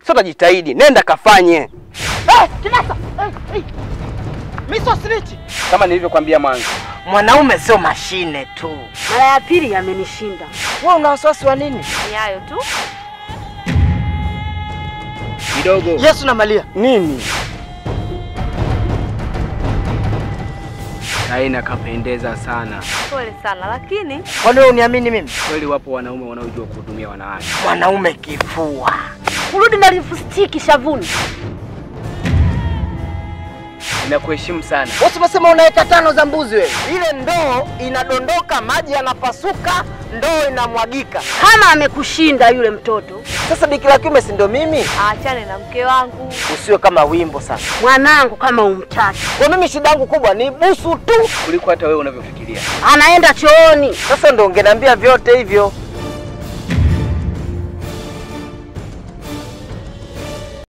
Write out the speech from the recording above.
Sasa utajitahidi, nenda kafanye Eh, Kinasa! Eh, eh. Mimi sio snitch. kama nilivyokuambia mwanzo. Mwanaume sio mashine tu. Mara ya pili yamenishinda. Wewe una wasiwasi wa nini? Ni hayo tu. Kidogo Yesu na Maria. nini? Kaina kapendeza sana Pole sana lakini Kwani wewe uniamini mimi? kweli. Wapo wanaume wanaojua kuhudumia wanawake. Mwanaume kifua. Kurudi na lipstiki shavuni. Ninakuheshimu sana. Usipasema unaweka tano za mbuzi wewe. Ile ndoo inadondoka, maji yanapasuka, ndoo inamwagika. Kama amekushinda yule mtoto, Sasa biki la kiume si ndo mimi? aachane na mke wangu. Usiwe kama wimbo sasa. mwanangu kama umtaki, Kwa mimi shida yangu kubwa ni busu tu. Kuliko hata wewe unavyofikiria. anaenda chooni. Sasa ndo ungeniambia vyote hivyo.